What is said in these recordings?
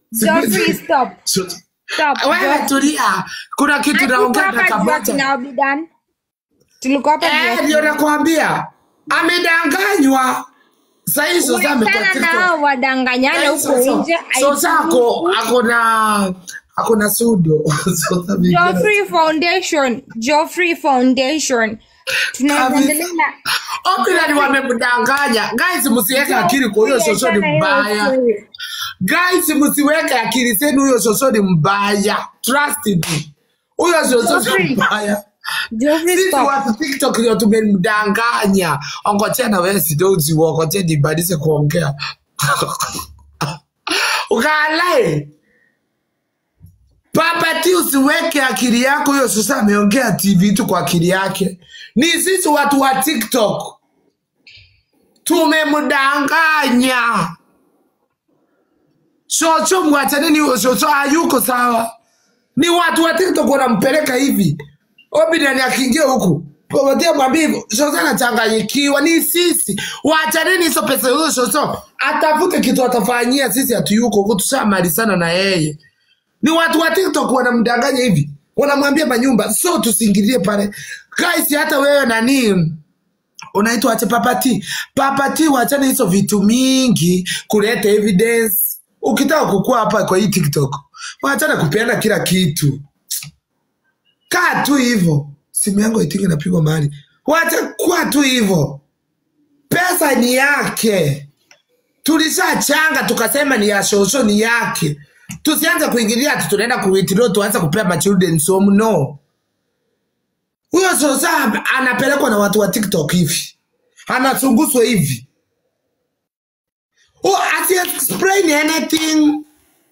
Geoffrey, stop. So- Stop. wewe Geoffrey. tulia kuna kitu naongea na Hatukuwa hapa juu ya kabacha kina Obidan. Tulikuwa hapa juu ya Eh, ndio nakwambia amedanganywa sahii sosa Wachana na hao wadanganyane huko nje. sosa ako akona akona sudo Sosa vingine. Geoffrey Foundation, Geoffrey Foundation. Tunaweza Kabisa. endelea na Obinadi wamemdanganya guys, msiweke akili kwa huyo shosho ni mbaya guys, msiweke akili zenu, huyo shosho ni mbaya, trust me, huyo shosho ni Geoffrey. mbaya. Geoffrey Sisi stop. watu TikTok ndio tumemdanganya. Ongojea na wewe sidozi wongojea nibadilishe kuongea. Ukalae. Papa ti usiweke akili yako hiyo sasa ameongea TV tu kwa akili yake. Ni sisi watu wa TikTok. Tumemdanganya. Chocho mwachaneni huyo chocho hayuko sawa. Ni watu wa TikTok wanampeleka hivi. Obinani akiingia huku Popotea mwambie hivyo, Shoso anachanganyikiwa, ni sisi. Waachaneni hizo pesa hizo Shoso, atafute kitu atafanyia, sisi hatuyuko huku, tushamalizana na yeye. Ni watu wa TikTok wanamdanganya hivi, wanamwambia manyumba, so tusiingilie pale. Guys, hata wewe nani unaitwa ache papati papati, wachane hizo vitu mingi kuleta evidence. Ukitaka kukua hapa kwa hii TikTok, wachana kupeana kila kitu kaa tu hivyo. Simu yangu itingi napigwa mahali, wacha kuwa tu hivyo. Pesa ni yake, tulishachanga tukasema ni ya shosho, ni yake. Tusianze kuingilia ati tunaenda kuwithdraw tuanze kupea ma children home. No, huyo shosho anapelekwa na watu wa TikTok hivi, anachunguzwa hivi. Oh, asi explain anything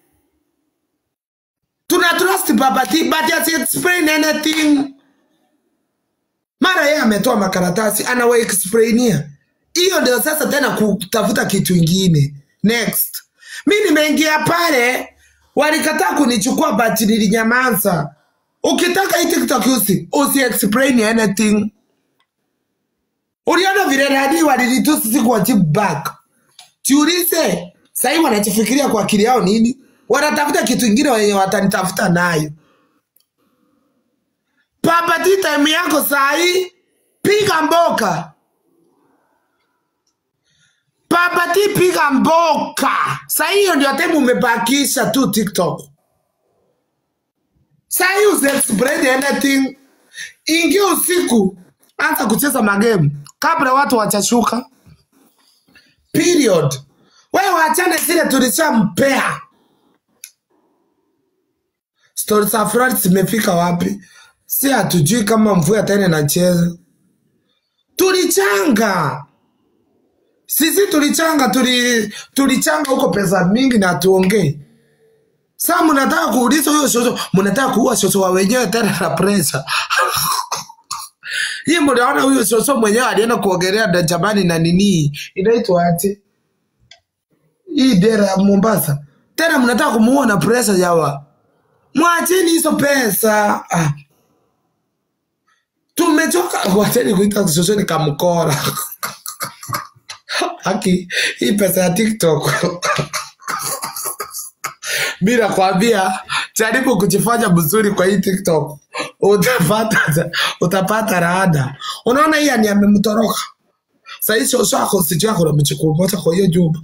tuna trust babati but asi explain anything mara yeye ametoa makaratasi anawa explainia hiyo ndio sasa tena kutafuta kitu ingine next mi nimeingia pale walikataa kunichukua but nilinyamaza ukitaka hii tiktok usi usi explain anything uliona vile radi walilitusi sikuwajibu back jiulize sahii wanachifikiria kwa akili yao nini wanatafuta kitu ingine wenye watanitafuta nayo papati time yako sahii piga mboka papati piga mboka sahii hiyo ndio time umebakisha tu tiktok sahii usiexplain anything ingia usiku anza kucheza magemu kabla watu wachashuka period wewe wachane zile tulishampea stori za Fred zimefika wapi? Si hatujui kama mvua tena inacheza. Tulichanga sisi, tulichanga tuli, tulichanga huko pesa mingi na tuongee. Sasa mnataka kuuliza huyo shosho, mnataka kuua shosho wa wenyewe tena na presa hii. Mnaona huyo shosho mwenyewe alienda kuogelea na jamani na nini inaitwa ati hii dera ya Mombasa, tena mnataka kumuua na presa yawa mwacheni hizo pesa ah. Tumechoka, wacheni kuita shosho kamkora haki hii pesa ya TikTok bila kwambia, jaribu kujifanya mzuri kwa hii TikTok, utapata utapata raada. Unaona hii ni amemtoroka sahii, shosho ako sijui ako na mchukuu moja kwa hiyo jumba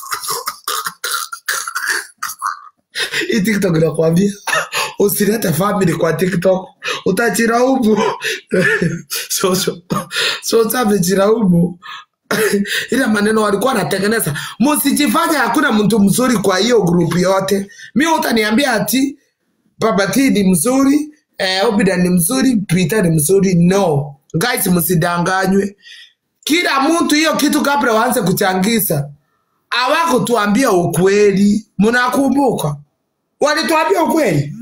hii TikTok inakwambia usilete family kwa TikTok, utachiraumu. Shosho shosho amechiraumu ile maneno walikuwa wanatengeneza. Msijifanye hakuna mtu mzuri kwa hiyo grupu yote. Mi utaniambia ati Baba T ni mzuri eh, Obida ni mzuri, Peter ni mzuri. No guys, msidanganywe. Kila mtu hiyo kitu kabla waanze kuchangiza hawakutuambia ukweli. Mnakumbuka walituambia ukweli?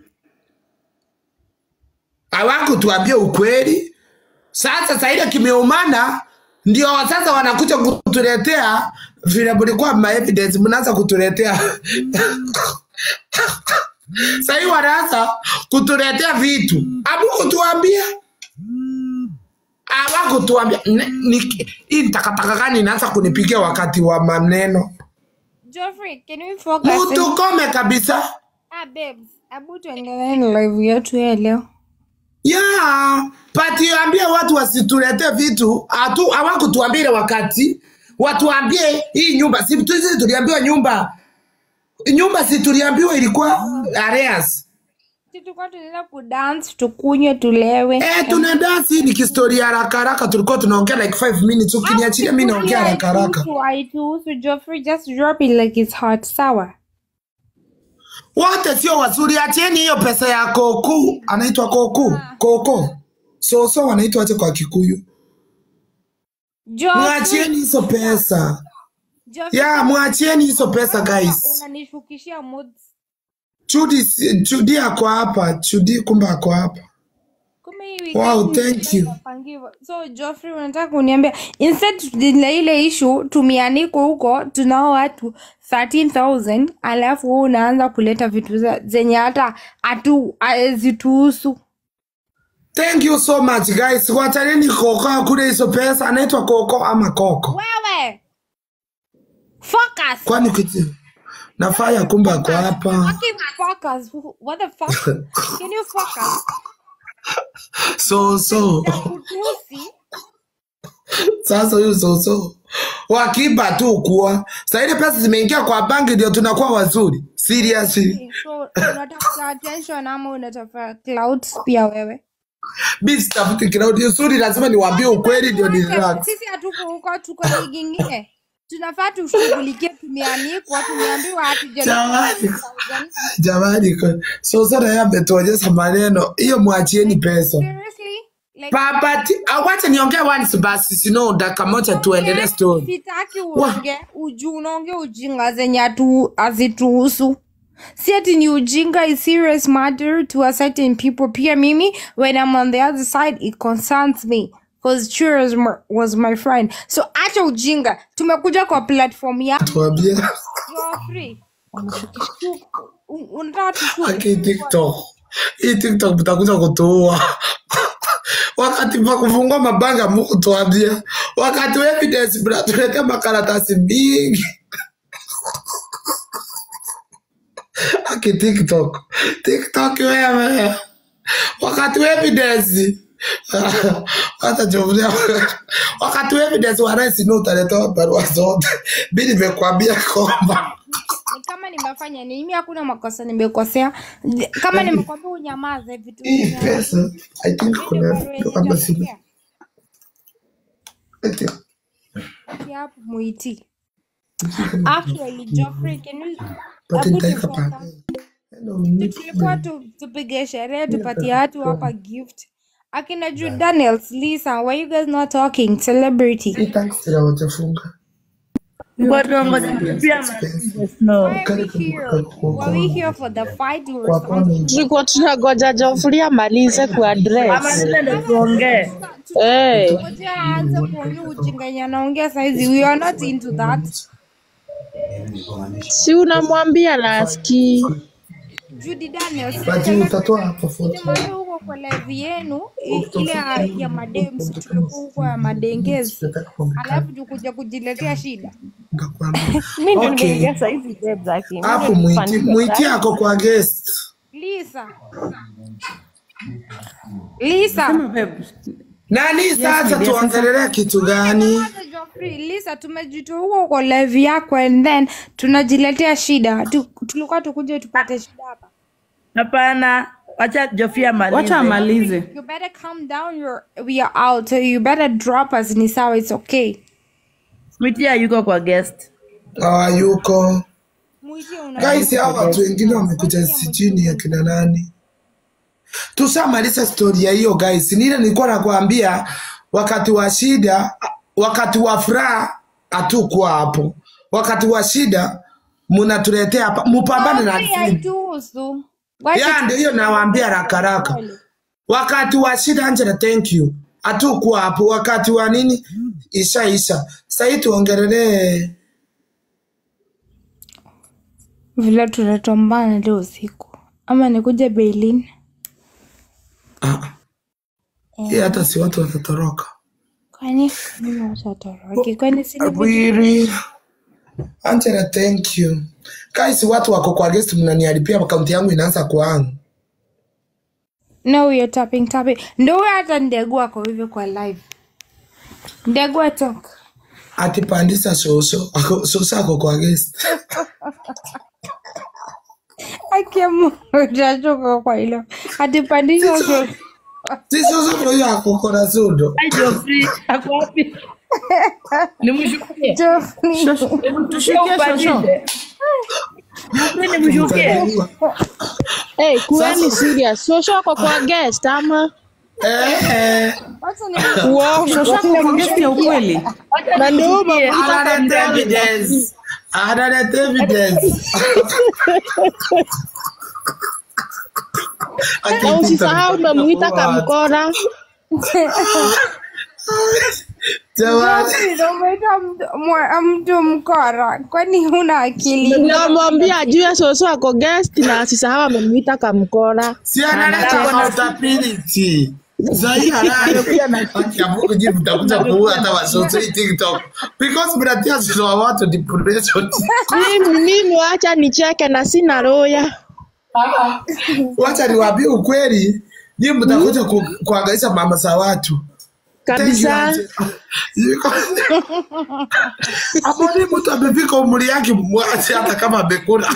Hawakutuambia ukweli. Sasa saile kimeumana, ndio sasa wanakuja kutuletea vile mlikuwa ma evidence, mnaanza kutuletea sahii wanaanza kutuletea vitu hamukutuambia, hawakutuambia. Ne- ni- Hii takataka gani inaanza kunipigia wakati wa maneno? Geoffrey, can we focus? Mtu kome kabisa. Ah, babes, hebu tuendelee na live yetu ya leo. Yeah, pati ambie watu wasitulete vitu hatu hawakutuambia ile wakati watuambie hii nyumba si sisi tuliambiwa nyumba nyumba si tuliambiwa ilikuwa areas Si tulikuwa tunaenda kudance, tukunywe, tulewe. eh tuna dance ni kistoria haraka haraka tulikuwa tunaongea like 5 minutes ukiniachilia mimi naongea haraka haraka Haituhusu, haituhusu, Geoffrey, just drop it like it's hot, sawa? wote sio wazuri acheni hiyo pesa ya koku anaitwa koku koko soso wanaitwa aje kwa kikuyu Geoffrey, mwachieni hizo pesa Geoffrey, ya mwachieni hizo pesa guys unanishukishia moods. Chudi, si- Chudi ako hapa. Chudi kumbe ako hapa. Kumbe hii Wow, weekend thank you. tunapangiwa. So Geoffrey unataka kuniambia instead ile ile issue tumianiko huko tunao watu 13000 alafu wewe unaanza kuleta vitu za- zenye hata hatu hazituhusu. Thank you so much guys. Wachaneni Koko akule hizo pesa. Anaitwa Koko ama Koko? Wewe focus. Kwani kitu nafaya kumbe ako hapa. Fucking focus. What the fuck? Can you focus? So so. Kutusi. Sasa huyu so so. Wakiba tu kuwa. Sasa ile pesa zimeingia kwa banki ndio tunakuwa wazuri. Seriously. So unatafuta attention ama unatafuta clouds pia wewe? Mimi sitafuti crowd. Nzuri lazima niwaambie ukweli ndio ni relax. Sisi hatuko huko, tuko ligi ingine. Tunafaa tushughulikie, tumeanikwa, tumeambiwa Jamani. hatujalipa Jamani, ko- so so na yeye ametuonyesha maneno. Hiyo mwachieni pesa. Seriously? Like, Babati, awacha niongee once basi, sino dakika moja tuendelee story. sitaki uonge uju unaonge ujinga zenye hatu- hazituhusu si ati ni ujinga is serious matter to a certain people pia mimi when i'm on the other side it concerns me because Churros m- was my friend so acha ujinga tumekuja kwa platform ya Tuambie Geoffrey. U- unataka tushuke aki TikTok. Hii TikTok mtakuja kutuua. Wakati pa kufungua mabanga Mungu tuambie. Wakati wa evidence mnatuletea makaratasi mingi. Aki TikTok. TikTok wewe. Wakati wa evidence hata jumlia wakati wa evidence wa rais ndio utaletewa barua zote. Mimi nimekwambia kwamba Ni kama nimefanya nini mimi hakuna makosa nimekosea kama nimekwambia unyamaze vitu hii vingine. pesa I think kuna kwamba sina hapo muiti actually Geoffrey can you but hebu nitaweka tufuata. pale. tulikuwa tu, tupige sherehe tupatie watu hapa gift akina Ju Daniels Lisa why you guys not talking celebrity Hii taxi la wachafunga. No. why are we here were we here for the fight or Kwa something kwani tulikuwa tunagoja Geoffrey amalize kuaddress. Amaliza ndio tuongee. Eh, Ngoja aanze kuongea ujinga yenye anaongea saizi we are not into that si unamwambia na asikii. Judy Daniels but utatoa hapo photo. Nimwambia huko kwa live yenu i- ile ya- ya madems tulikuwa huko ya madengezi Nataka kuongea. alafu tukuja kujiletea shida Ngakwambia. Mimi ndio Okay. nimeingia saa hizi babe zake. Mimi Hapo ndio mwiti nilifanikiwa mwiti sasa. ako kwa guest. Lisa Lisa Babe, Nani sasa yes, tuongelelea kitu gani? Kwanza Geoffrey, Lisa tumejitoa huko kwa live yako and then tunajiletea shida Tu- tulikuwa tukuje tupate shida hapa Hapana, wacha Jofia amalize. wacha amalize you better calm down you're, we are out so you better drop us ni sawa it's okay Sweetie yuko kwa guest. Hawayuko. Mwitie una Guys, hao watu wengine wamekuja sijini ya kina nani? Tushamaliza stori ya hiyo guys. Nile nilikuwa nakwambia wakati wa shida, wakati wa furaha hatukuwa hapo. Wakati wa shida mnatuletea hapa, mupambane na Geoffrey, haituhusu Wacha ya ndio hiyo nawaambia haraka haraka. Wakati wa shida Angela, thank you. Hatukuwa hapo. Wakati wa nini isha isha. Sasa tuongelelee vile tunatombana leo usiku ama nikuja Berlin ah. Hii hata si watu watatoroka. kwani mimi washatoroki kwani sini Abwiri. Angela, thank you. Guys, watu wako kwa guest mnaniharibia akaunti yangu inaanza kuhang. No, you're tapping tapping. Ndo huyo hata ndegu ako hivyo kwa live. Ndegu atok. Ati pandisa soso. Ako, soso ako kwa guest. Akiamu utachoka kwa hilo. Atipandisha so. Si soso ndio huyo ako kona sudo. Ai, Geoffrey, ako wapi? Nimshukie. Jofni. Tushukie shosho. Geoffrey, nimshukie. Hey, kuweni serious. Shosho ako kwa guest ama Eh, eh. Wacha ni uongo? Shosho ako kwa guest ya ukweli. Na ndio huyo Nimshukie. Analeta evidence. Analeta evidence. Na usisahau umemuita kamkora. Jamani. Ndio umeita mtu- mwa- mtu mkora. Kwani huna akili? Namwambia ajue Shosho ako guest na asisahau amemuita kamkora. Si analeta accountability. Sahi halali pia na haki ya Mungu nyinyi mtakuja kuua hata wasoso hii TikTok. Because mnatia sio wa watu depression. Mimi mimi wacha nicheke na sina roya. Wacha niwaambie ukweli. Nyinyi mtakuja ku, kuangaisha mama za watu. Kabisa. Yuko- Hapo ni mtu amefika umri yake mwache hata kama amekula.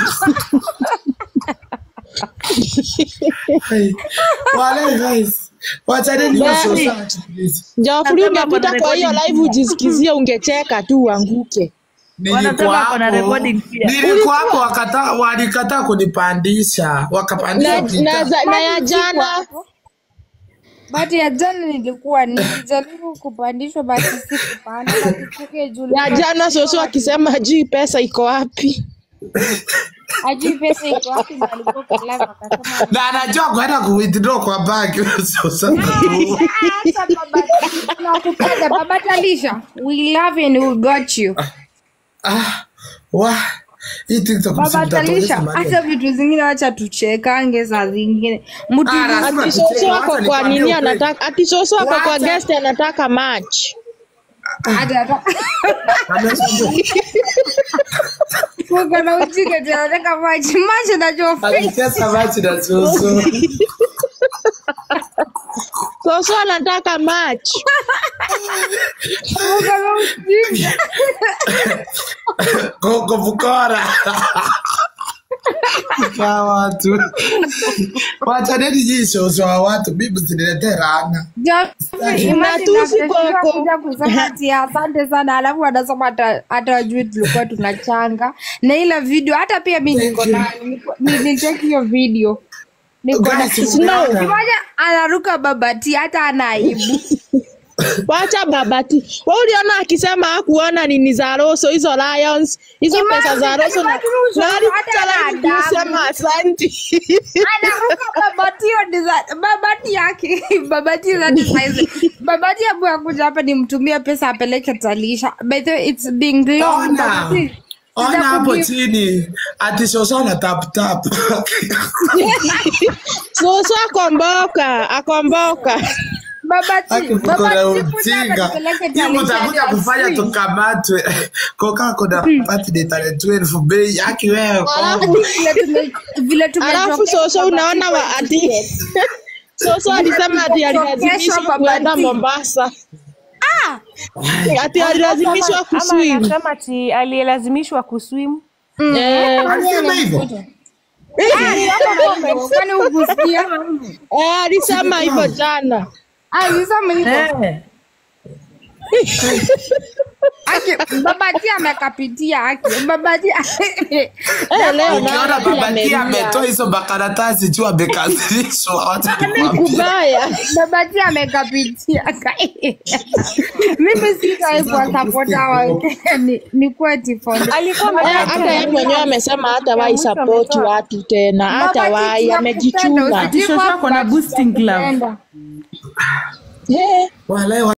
Hai. Wale guys. Wachaneni hiyo Bye. society please. Geoffrey Wanasema ungepita kuna kwa hiyo recording live ujisikizie ungecheka tu uanguke. Wanasema Nilikuwa ako na hapo. recording pia. Nilikuwa hapo wakata walikataa kunipandisha. Wakapandisha Na, Peter. na, za- na ya jana Bati ya jana nilikuwa nilijaribu kupandishwa basi sikupanda. Basi sike juu. ya jana Shosho akisema juu pesa iko wapi. Ajui pesa iko wapi na alikuwa kwa live akasema na anajua kwenda kuwithdraw kwa bank sasa tu. Hata baba tunakupenda baba Talisha. We love you and we got you. ah wa hii TikTok Baba msimtatueleza Talisha, maneno. hata vitu zingine wacha tuchekange saa zingine. Mtu Ah, lazima Ati tucheke, Shosho wacha ako kwa nikwambie nini ukweli. anataka ati Shosho ako kwa Wacha. guest anataka match. hata Amesema- kuka na ujinga tena nataka maji maji na jofi. Alicheza machi na Susu. Shosho anataka match. Kuka na ujinga. Koko Bukora. Kwa watu. Wachaneni nyinyi shoso wa watu, mimi msiniletee laana. Jofi, imagine Matusi after kwako. kuja kusema ati asante sana alafu anasema hata hata wajui tulikuwa tunachanga na ile video hata pia mi niko Thank you. nayo Niko- nilicheki hiyo video niko na Guys, umeona? Kimoja anaruka babati hata ana aibu. Wacha babati. Wewe uliona akisema hakuona nini za Roso hizo Lions, hizo Imagine- pesa za Roso na imagine uso- nani hata ana tala adabu. kusema asante. anaruka babati hiyo design- babati yake babati za design. babati abu akuja hapa nimtumie pesa apeleke talisha by the way it's being long Ona. babati Ona hapo Sitakujibu. chini. Ati shoso na tap tap. Soso akomboka, akomboka. babati Aki mko na babati kuja hapa ujinga. nipeleke Hii talisha mtakuja hadi kufanya asubuhi. tukamatwe. Koka kuna birthday tarehe 12 bei yake wewe. Alafu vile tume- vile alafu tumechokeshwa Soso babati unaona wa ati Soso alisema ati alilazimishwa Kesho kuenda babati. Mombasa. Ati alilazimishwa ama kuswim. anasema ati aliyelazimishwa kuswim Eh, Alisema hivyo. kwani ukusikia eh, alisema hivyo jana. alisema hivyo Eh. Aki, babati amekapitia aki babati Eh, leo Ukiona naona babaki pia ametoa hizo makaratasi juu amekazishwa. Wacha nikwambie. kubaya. babati amekapitia mimi sitaikuwa sapota wake ni, ni kuwa tifondo alikuwa Eh, ametaka hata yeye mwenyewe amesema hata wai support watu tena, hata wai amejichunga. Ati Shosho ako na boosting club. Eh. Walahi